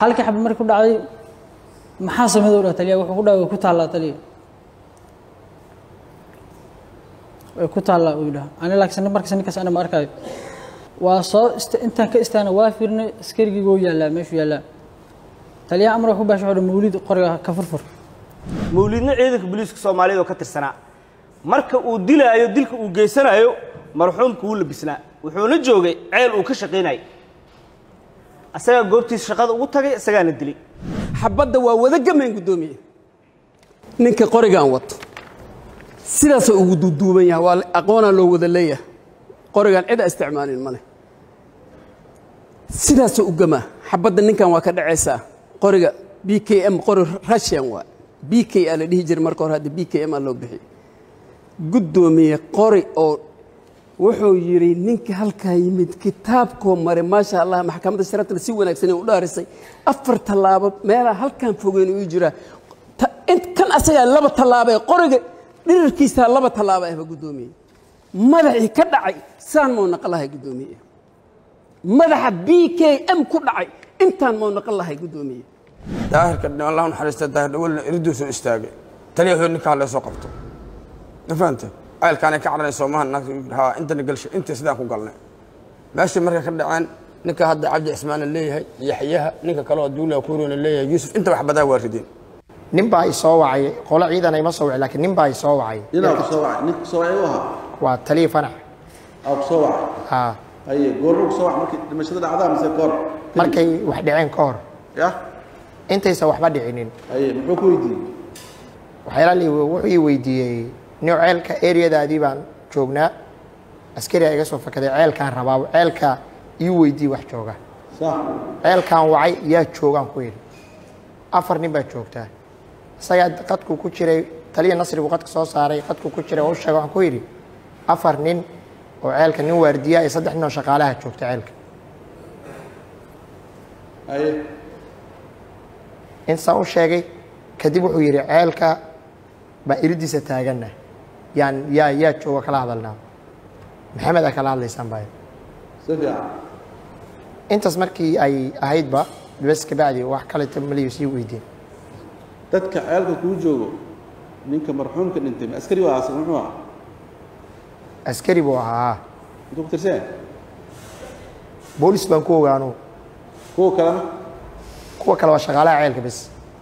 halkii xabad markii ku dhacday maxaa sameyd u dhaha taliya wuxuu ku dhahay way ku taallaa taliya way ku taallaa uu dhaha ani laakiin markas ninkaas ana ma arkaayo waa soo ist intaan ka istaana waa fiirnay askarigii wuu yaallaa meeshuu yaallaa taliyaha amar wuxuu baashay wuxuu mawlid qoriga ka furfur mawlidna ciidanka booliiska soomaaliyeed oo ka tirsanaa marka uu dilaayo dilka uu geysanayo marxuumka wuu labisnaa wuxuuna joogay ceel uu ka shaqaynayay asagaa goobtiisa shaqada ugu tagay isagaana dilay xabadda waa wada gamayn guddoomiye ninka qorigaan wato sidaasoo ugu duuduuban yahay waa aqoonaa loo wada leeyahay qorigaan cid a isticmaalin male sidaasoo u gamaa xabadda ninkan waa ka dhacaysaa qoriga b k m qori russian waa b k a la dhihi jiray marka hore hadda b k m a loo bixiyey guddoomiye qori oo wuxuu yidhi ninka halkaa yimid kitaabkoo maray maasha allah maxkamadda sharaftana si wanaagsan u dhaarisay afar tallaabo meelaa halkaan fogeyn uu jiraa kan asagaa laba tallaabee qoriga dhirirkiisaa laba tallaabo ahba guddoomiye madaxii ka dhacay saan mau naqon lahay guddoomiye madaxa b k m ku dhacay intaan mau naqon lahay guddoomiye daahirka allah naxariista daahir dhawalna iriduu soo istaagay taliya hor ninkaa lee soo qabto ma fahanta ceelkaanay ka cararayso soomaha naagta haa intana galshay intii sidaan ku galnay meeshii markay ka dhaceen ninka hadda cabdi cismaana leeyahay yaxyaha ninka kale oo duula kuurona leeyahay yuusuf inta wax badaa waa rideen nin baa i soo wacay qolo ciidan ima soo wacay laakiin nin baa i soo wacay ninaa ku soo wacay ninka ku soo wacay u ahaa waa taliya fanax aa ku soo wacay haa haye goorma ku soo wacay markii dhimashada dhacdaa mise goor markay wax dhaceen ka hor yah intaysan waxba dhicinin haye muxuu ku weydiiyey waxyaala li wuxuu ii weydiiyey nin ceelka eryadaadii baan joognaa askari a iga soo fakaday ceelkaan rabaa ceelka ii weydiiyey wax jooga sax ceelkaan wacay yaa joogaan ku yidhi afar nin baa joogtaa isagaa qadku ku jiray taliya nasrigu qadka soo saaray qadku ku jiray oo u sheega waxaan ku yidhi afar nin oo ceelka nin waardiya iyo saddex nin oo shaqaalaha joogta ceelka haye intaa u sheegay kadib wuxuu yidhi ceelka baa iridiisa taaganna yaan yaa yaa jooga kala hadalnaa maxamed a kala hadlaysaan baa si fiican intaas markii ay ahaydba bes kabacdi wax kaleta maliyo sii weydiin dadka ceelka kuu joogo ninka marxuumka dhintay ma askari waa asan muxuu ahaa askari buu ahaa intuu ku tirseen boolis baan ku ogaano kuwa kalena kuwa kale waa shaqaalaha ceelka bes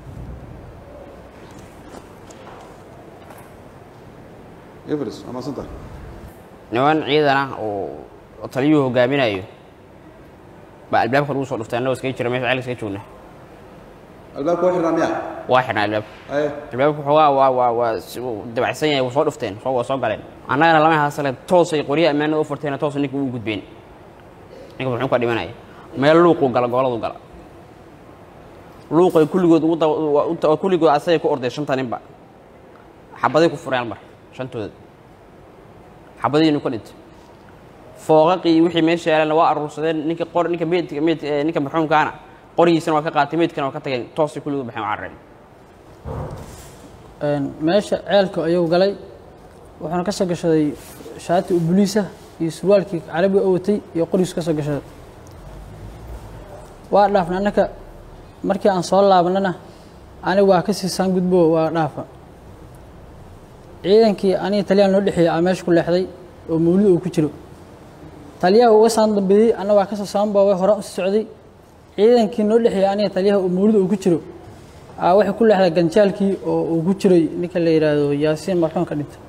everis waa maasanta niman ciidan ah oo oo taliyuhu hogaaminayo baa albaabka lagu soo dhuftay annagoo iskaga jira meesha ceelka iskaga joogna albaabka waa xirnaa miyaa waa xidhnaa albaabka haye albaabka xoogaa waa waa waa si- wuu dabacsan yahay waa soo dhufteen soo waa soo galeen annagana lama haasale toosay qoryaha ammaanada u furteena toos ninka uu gudbeen ninka muxuu ka dhimanaya meel luuquu gala gooladu gala luuqay kulligood ugu daba u- u- kulligood asagay ku orday shanta ninba xabaday ku fureen almar shantooda xabadiinu ka dhintay fooqaqii wixii meesha yaalana waa aruursadeen ninka qor ninka meydka meyd eh, ninka marxuumkaana qorigiisana waa ka qaatay meydkana waa ka tageen toosay kulligood baxeen waa carareen meesha ceelka ayuu galay wuxuuna ka soo gashaday shaati u buliisa iyo surwaalkii carabiga oo watay iyo qorigiisu ka soo gashaday waa dhaafna annaka markii aan soo laabanana aniga waa ka siisaan gudbo waa dhaafa ciidankii aniga taliyaha noo dhexeeyey aa meesha ku leexday oo mawlid uu ku jiro taliyaha uga saan dambeeyey anna waa ka soo saanboobay hore u sii socday ciidankii noo dhexeeyey aniga taliyaha oo mawlid uu ku jiro aa waxay ku leexday ganjaalkii oo uu ku jiray ninka la yidhaahdo yaasiin marxuumka dhintay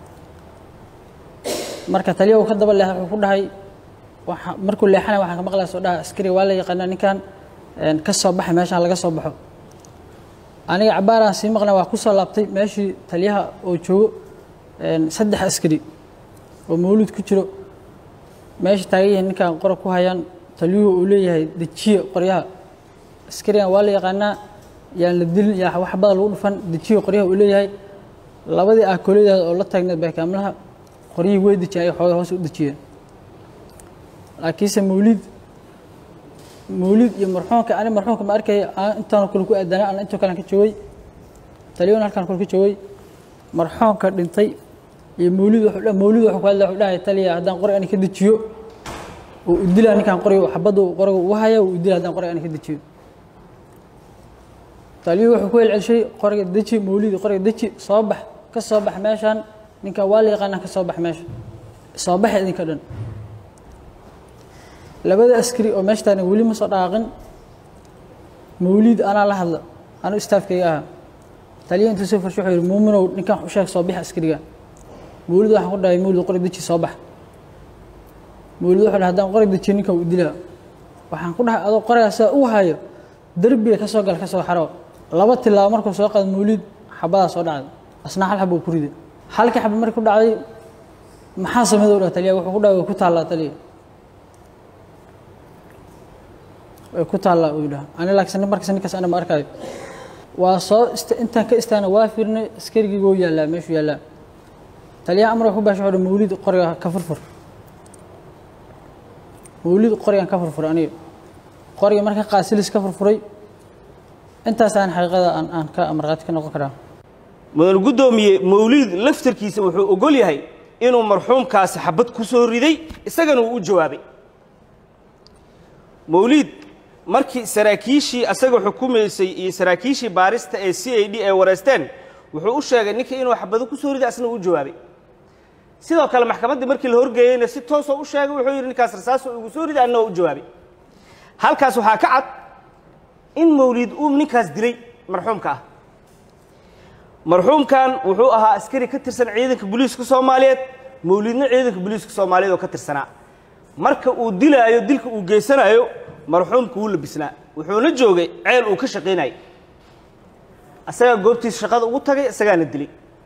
marka taliya uu ka daba leexday wuxuu ku dhahay waxa markuu leexanaya waxaan ka maqlaya soo dhaha askari waa la yaqaanaa ninkan een, ka soo baxay meeshaan laga soo baxo aniga cabaaraan sii maqlay waa ku soo laabtay meeshii taliyaha oo joogo een, saddex askari oo mawlid ku jiro meesha taagan yihiin ninkan qora ku hayaan taliyuhu uu leeyahay dejiye qoryaha askarigan waa la yaqaanaa yaan la dilin yaa wax bada lagu dhufan dejiye qoryaha uu leeyahay labadii aakooladaada oo la taagneed baakaamlaha qoryihii way dejiyeen ay xooga hoos u dejiyeen laakiinse mawlid mawlid iyo marxuumka ani marxuumka ma arkaya aan intaan kale ku aadanaa ana intoo kalean ka joogay taliyahuna halkaan kale ka joogay marxuumka dhintay iyo mawlid wuxuu dha- mawlid wuxuu ku hadlaya wuxuu dhahay taliya haddaan qori ani ka dejiyo oo u dilaa ninkaan qoriga xabadda uu qoriga ugu haya uu u dilaa haddaan qoriga ani ka dejiyo taliyuhu wuxuu ku celcelshay qoriga deji mawlidi qoriga deji soo bax ka soo bax meeshaan ninkan waa la yaqaanaa ka soo bax meesha soo baxa idinka dhan labada askari oo meesha taagan weli ma soo dhaqaaqin mawlid anaa la hadla anu istaafkayga ahaa taliya intuu soo farshay wuxuu yidhi muuminow ninkan wax u sheeg soo bix askariga mawlid waxaan ku dhahay mawlid qori deji soo bax mawlid wuxuu dhahay haddaan qori dejiyo ninkan u dilaa waxaan ku dhahay adoo qorigaas saa u hayo derbiga ka soo gal ka soo xaro laba tilaabo markuu soo qaado mawlid xabadaa soo dhacday asna hal xaba uu ku riday halkii xaba markii ku dhacday maxaa sameeya u dhaha taliya wuxuu ku dhahay way ku taallaa taliya way ku taallaa uu yidhaha ani laakiin markas ninkaas ana ma arkaayo waa soo ist intaan ka istaana waa fiirnay askarigii wuu yaallaa meeshuu yaallaa taliyaha amar ku baasha wuxuu dhahay mawlid qoriga ka furfur mawlid qorigan ka furfuray aniga qoriga marka qaasilis ka furfuray intaasaan xaqiiqada aan aan ka amarqaati ka noqon karaa mudan guddoomiye mawliid laftarkiisa wuxuu ogol yahay inuu marxuumkaasi xabad ku soo riday isagana uu u jawaabay mawliid markii saraakiishii asaga xukumaysay iyo saraakiishii baarista ee c a d ay wareysteen wuxuu u sheegay ninka inuu xabado ku soo riday asna uu u jawaabay sidoo kale maxkamaddii markii la horgeeyeyna si toosoo u sheegay wuxuu yidhi ninkaas rasaasoo igu soo riday anna waa u jawaabay halkaas waxaa ka cad in mawliid uu ninkaas dilay marxuumka ah marxuumkan wuxuu ahaa askari ka tirsan ciidanka booliiska soomaaliyeed mawliidna ciidanka booliiska soomaaliyeed oo ka tirsanaa marka uu dilaayo dilka uu geysanayo marxuumka wuu labisnaa wuxuuna joogay ceel uu ka shaqaynayay asagaa goobtiisa shaqada ugu tagay isagaana dilay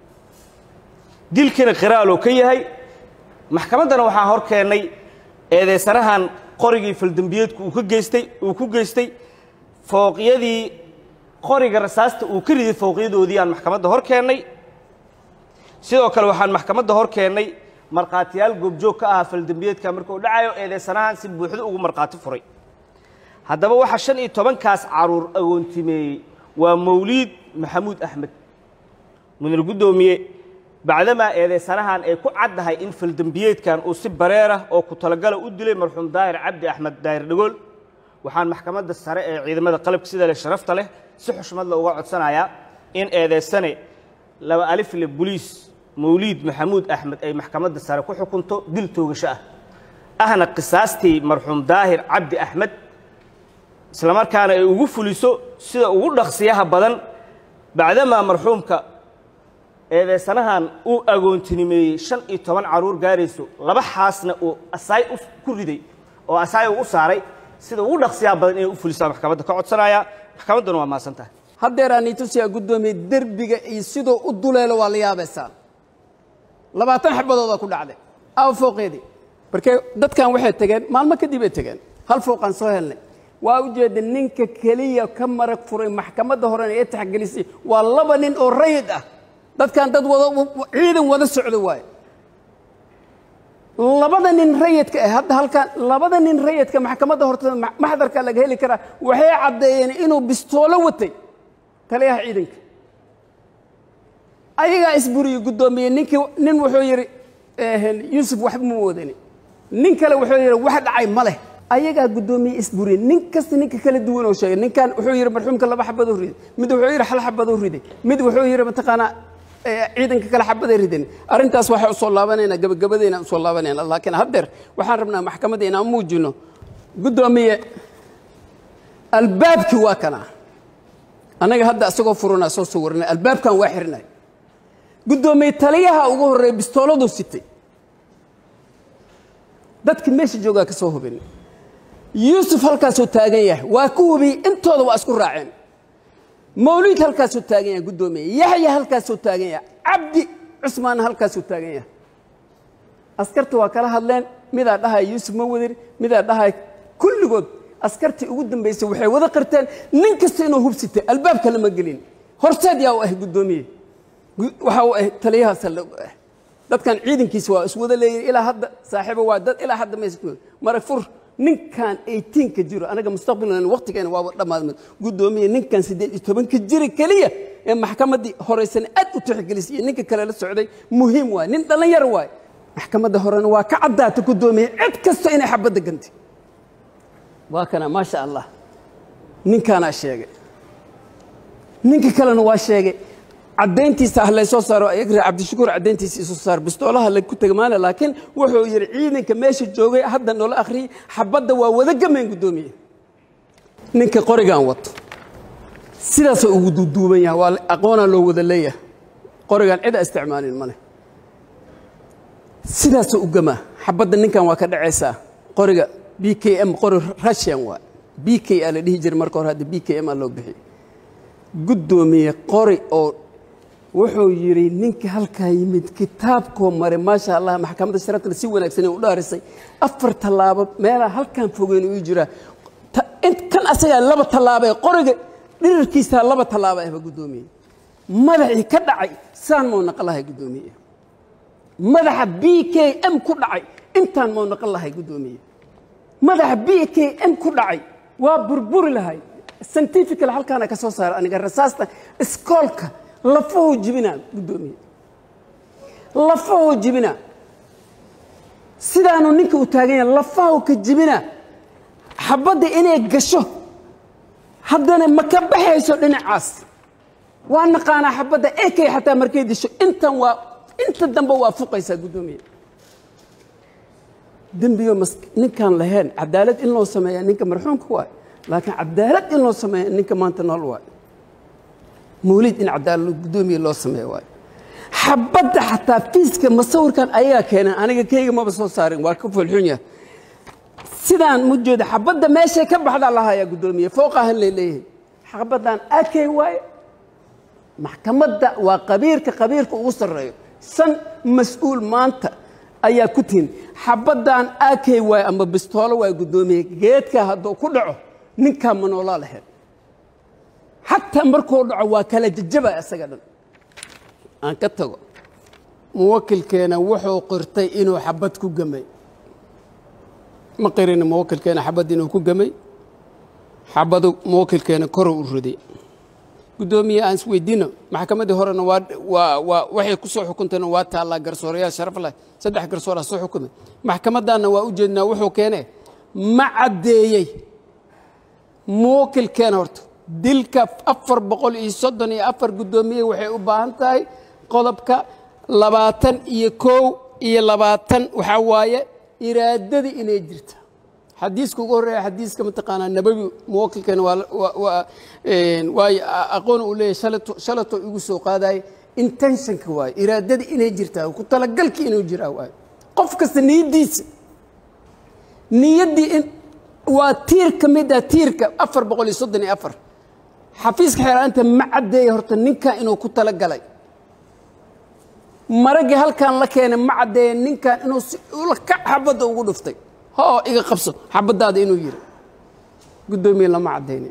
dilkiina qiraaloo ka yahay maxkamaddana waxaan hor keennay eedeysanahan qorigii faldembiyeedku uu ka geystay uu ku geystay fooqyadii qoriga rasaasta uu ka riday fooqyadoodii aan maxkamadda hor keennay sidoo kale waxaan maxkamadda hor keennay markhaatiyaal goobjoog ka ahaa faldembiyeedka markuu dhacayo eedeysanahan si buuxda ugu markhaati furay haddaba waxaa shan iyo tobankaas caruur agoontimeeyey waa mawliid maxamuud axmed mudan guddoomiye bacdamaa eedeysanahan ay ku caddahay in faldembiyeedkan uu si bareerah oo ku talagala u dilay marxuum daahir cabdi axmed daahir dhagool waxaan maxkamadda sare ee ciidamada qalabka sida leh sharafta leh si xushmad la uga codsanayaa in eedeysane laba alifle boliis mawliid maxamuud axmed ay maxkamadda sare ku xukunto dil toogasho ah ahna qisaastii marxuum daahir cabdi axmed islamarkaana ay ugu fuliso sida ugu dhaqsiyaha badan bacdamaa marxuumka eedeysanahan uu agoontinimeeyey shan iyo toban caruur gaarayso laba xaasna uu asaay ku riday oo asaay uu u saaray sida ugu dhaqsiyaha badan inay u fulisaa maxkamadda ka codsanaya maxkamadduna waa mahadsan tahay haddeeraan itusiyaa guddoomiye derbiga iyo siduu u duleelo waa la yaabaysaa labaatan xabadoodaa ku dhacday aawa fooqeedii markee dadkan waxay tegeen maalmo kadib ay tegeen hal fooqaan soo helnay waa ujeeda ninka keliya ka marag furay maxkamadda horena ee taxgelisay waa laba nin oo rayid ah dadkan dad wada ciidan wada socdo waaye labada nin rayidka ah hadda halkan labada nin rayidka maxkamadda hortada maxdarka laga heli karaa waxay caddeeyeen inuu bistoolo watay taliyaha ciidanka ayagaa isburiyey guddoomiye ninkii nin wuxuu yidhi yuusuf waxba ma wadani nin kale wuxuu yidhi wax dhacay ma leh ayagaa guddoomiye isburiyey nin kasta ninka kala duwan oo sheegay ninkan wuxuu yidhi marxuumka laba xabadoo riday mid wuxuu yidhi hal xabadoo riday mid wuxuu yidhi mataqaanaa ciidanka kale xabaday ridan arrintaas waxaa usoo laabanaynaa gabagabadeena usoo laabanayna laakiin haddeer waxaan rabnaa maxkamadda inaan muujino guddoomiye albaabkii waa kana annaga hadda isagoo furanaa soo sawirnay albaabkan waa xirnay guddoomiye taliyaha ugu horreeya bistooladuu sitay dadka meesha joogaa ka soo hubin yuusuf halkaasuu taagan yahay waa ku hubiyey intooda waa isku raaceen mawliid halkaasuu taagan yahay guddoomiye yaxya halkaasuu taagan yahay cabdi cusmaanna halkaasuu taagan yahay askarta waa kala hadleen midaa dhahaya yuusuf ma wadir midaa dhahaya kulligood askartii ugu dambaysay waxay wada qirteen nin kasta inuu hubsitay albaabka lama gelin horseed yaa u ah guddoomiye waxa uu ah taliyaha saldhig ah dadkan ciidankiisa waa iswada leeyihin ilaa hadda saaxiibo waa dad ilaa hadda maysa marag fur ninkan eightiinka jiro anaga mustaqbalna waqtigeena waaba dhammaadmad guddoomiye ninkan siddeed iyo tobanka jira keliya ee maxkamaddii horeysan aad u tixgelisay iyo ninka kale la socday muhiim waay nin dhallinyar waay maxkamadda horena waa ka caddaata guddoomiye cid kasta inay xabadda gantay waa kana maasha allah ninkaanaa sheegay ninka kalena waa sheegay caddayntiisa ah laysoo saaro ayagra cabdishakuur caddayntiisa isoo saar bistoolaha la ku tegmaana laakiin wuxuu yidhi ciidanka meesha joogay hadda noola akhriyey xabadda waa wada gamayn guddoomiye ninka qorigan wato sidaasoo ugu duuduuban yahay waa aqoonaa loo wada leeyahay qorigan cid a isticmaalin male sidaasoo u gamaa xabadda ninkan waa ka dhacaysaa qoriga b k m qori russian waa b k a la dhihi jiray marka hore hadda b k m a loo bixiyey guddoomiye qori oo wuxuu yidhi ninka halkaa yimid kitaabkoo maray maasha allah maxkamadda sharaftana si wanaagsan u dhaarisay afar tallaabo meelaa halkaan fogeyn uu jiraa Ta- in- kan asagaa laba tallaabo ee qoriga dhirirkiisaa laba tallaabo ahba guddoomiye madaxii ka dhacay saan mau naqan lahay guddoomiye madaxa b k m ku dhacay intaan mau naqan lahay guddoomiye madaxa b k m ku dhacay waa burburi lahay scientifical halkaana ka soo saara aniga rasaasta iskoolka lafahoo jibina guddoomiye lafahoo jibina sidaanu ninka u taagan yahay lafahoo ka jibina xabadda inay gasho haddana ma ka baxayso dhinacaas waa naqaanaa xabadda ekay xataa markay disho intan waa inta dambe waa fuqaysaa guddoomiye dembiyo mas ninkaan lahayn cadaalad in loo sameeya ninka marxuumka waay laakiin cadaalad in loo sameeya ninka maanta nool waay mawlid in cadaalad guddoomiye loo sameeya waay xabadda xataa fiiska masawirkan ayagaa keeneen aniga keyga maba soo saarin waa ka foolxun yahay sidaan mu jeeda xabadda meeshay ka baxdaa lahayaa guddoomiye fooqahan lay leeyahay xabaddan akey waaye maxkamadda waa qabiirka qabiirka ugu sarreeyo san mas-uul maanta ayaa ku tihin xabaddan akey waaye ama bistoolo waay guddoomiye geedka hadduu ku dhaco ninkaa ma noolaa lahayd xataa markuu dhaco waa kala jajaba isaga dhan aan ka tago muwakilkeena wuxuu qirtay inuu xabad ku gamay ma qirin muwakilkeena xabad inuu ku gamay xabadu muwakilkeena koruu u riday guddoomiye aan isweydiino maxkamaddii horena waa waa waa waxay ku soo xukuntayna waa taallaa garsoorayaal sharaf leh saddex garsooraa soo xukumay maxkamaddaanna waa u jeednaa wuxuu keenee ma caddeeyey muwakilkeena horta dilka afar boqol iyo soddon iyo afar guddoomiye waxay u baahan tahay qodobka labaatan iyo kow iyo labaatan waxaa waaye iraadadii inay jirta xadiiska ugu horreeya xadiiska mataqaanaa nabawi muwakilkeena waa waa- waa een, waayo a- aqoon uu leeyahay shalato shalato igu soo qaadaye intentionka waaye iraadadii inay jirtaa ku talagalkii inuu jiraa waaye qof kasta niyaddiisa niyaddii in waa tiir ka mid ah tiirka afar boqol iyo soddon iyo afar xafiiska xeeraanta ma caddeeya horta ninkan inuu ku talagalay maraggii halkan la keenay ma caddeeya ninkan inuu si ula ka xabadda ugu dhuftay hoo iga qabso xabaddaada inuu yiri guddoomiye lama caddaynin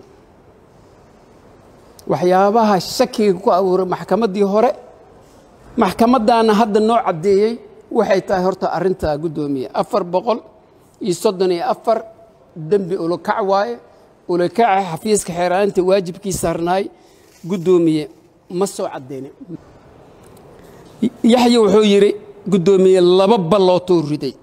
waxyaabaha shakiga ku abuuray maxkamaddii hore maxkamaddaana hadda noo caddeeyey waxay tahay horta arrintaa guddoomiye afar boqol iyo soddon iyo afar dembi ulakac waaye ulakaca xafiiska xeeraanta waajibkii saarnaay guddoomiye ma soo caddaynin yaxya wuxuu yidhi guddoomiye laba ballootou riday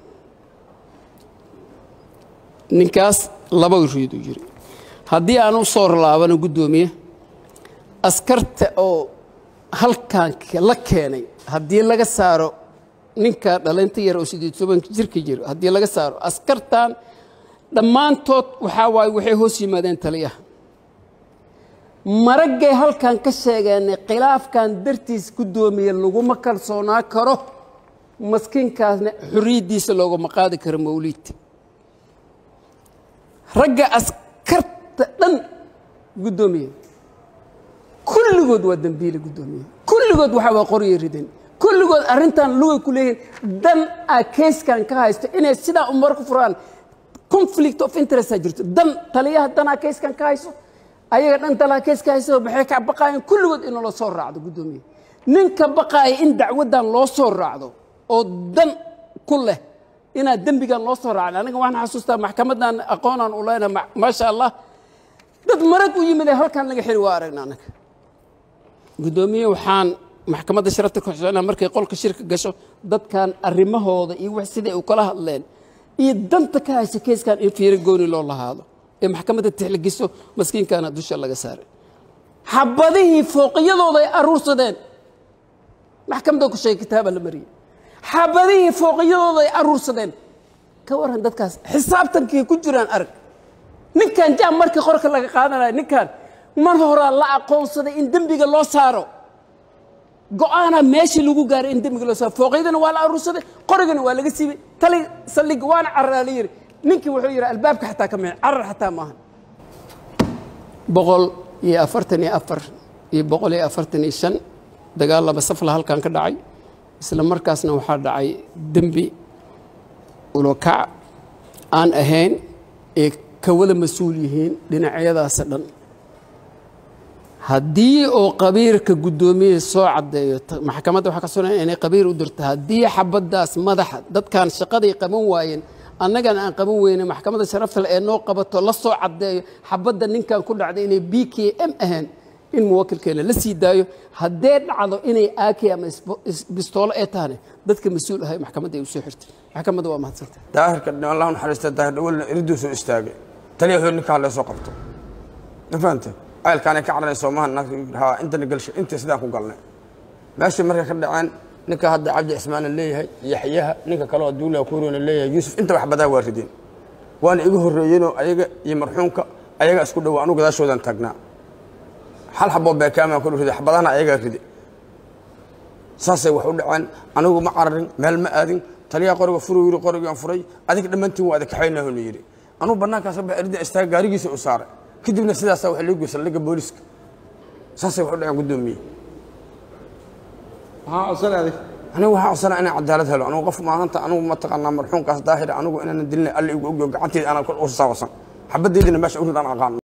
ninkaas laba riiduu yidhi haddii aan u soo laabano guddoomiye askarta oo halkan la keenay haddii laga saaro ninka dhalinta yar oo sideed tobanka jirka jiro haddii laga saaro askartan dhammaantood waxaa waaye waxay hoos yimaadeen taliyaha maraggay halkan ka sheegeenay khilaafkan dartiis guddoomiye laguma kalsoonaa karo maskiinkaasna xorriyaddiisa loogama qaadi karo mawliid ragga askarta dhan guddoomiye kulligood waa dembiile guddoomiye kulligood waxaa waa qoryo ridan kulligood arrintan lugay ku leeyihiin dan a keyskan ka haysto inay sidaa umar ku furaan conflict of interest a jirto dan taliyaha danaa keyskan ka hayso ayaga dhan dalaa keeska hayso maxay ka baqaayeen kulligood in loo soo raacdo guddoomiye ninka baqaaya in dacwaddan loo soo raacdo oo dan ku leh inaad dembigan loo soo raacin aniga waxaan xasuustaa maxkamaddan aqoonaan u leyna maasha allah dad marag u yimid ee halkan laga xiri waa aragna anaga guddoomiye waxaan maxkamadda sharafta ku xuseenaa markay qolka shirka gasho dadkan arrimahooda iyo wax siday u kala hadleen iyo danta ka haysa keyskan in fiiro gooni loo lahaado ee maxkamadda tixligiso maskiinkana dusha laga saaray xabadihii fooqiyadooda ay aruursadeen maxkamadda ku sheegay kitaaba la mariyey xabadihii fooqiyadooda ay aruursadeen ka waran dadkaas xisaabtankay ku jiraan arag ninkan jaam markii qorka laga qaadanaya ninkan mar horaa la aqoonsaday in dembiga loo saaro go-aana meeshii lagu gaaray in dembiga loo saaro fooqyadana waa la aruursaday qorigana waa laga siibay tali saldhig waana cararaa la yidhi ninkii wuxuu yidhi albaabka xataa ka mixin carar xataa maahan boqol iyo afartan iyo afar iyo boqol iyo afartan iyo shan dagaal laba safla halkan ka dhacay isla markaasna waxaa dhacay dembi ulokac aan ahayn ee ka wada mas-uul yihiin dhinacyadaasa dhan haddii oo qabiirka guddoomiye soo caddeeyo ta- maxkamadda waxaa ka sugan inay qabiir u dirto haddii xabaddaas madaxa dadkan shaqaday qaban waayeen annagana aan qaban weyne maxkamadda sharafta leh ee noo qabato la soo caddeeyo xabadda ninkan ku dhacday inay b k m ahayn in muwakilkeena la sii daayo haddee dhacdo inay aaki ama isbo- is- bistoolo ee tahane dadka mas-uul ahay maxkamadda ay u soo xirtay maxkamadda waa mahadsantay daahirka allah naxariista daahir dhawalna iriduu soo istaagay taliya wuxuu ninkaa lee soo qabto ma fahante ceelkaanay ka cararnay soomaha naagta haa intana galsha intii sidaan ku galnay meeshii markay ka dhaceen ninka hadda cabdi cismaana leeyahay yaxyaha ninka kale oo duulaa kuroona leeyahay yuusuf inta wax badaa waa rideen waana igu horreeyeenoo ayaga iyo marxuumka ayaga isku dhowa anugu gadaashoodan taagnaa hal xaboo beekaamaan ku riday xabadahana ayagaa ride saasay wax u dhaceen anigu ma cararin meel ma aadin taliyaa qoriga furuu yidhi qorigaan furay adig dhammaantiin waa adakaxaynaa honu yidhi anugu bannaankaas ba erida istaag gaarigiisa u saaray kadibna sidaasaa waxa loo geysa saldhigga booliiska saasay wax u dhaceen guddoomiye maxaa codsan adig anigu waxaa codsanaa inaan cadaalad helo anigu qof maanta anigu mataqaanaa marxuumkaas daahira anigu inaanan dilina alla igu ogyo gacanteeda aanan kor u saawasan xabaddeydina meesha u rid aan aqaan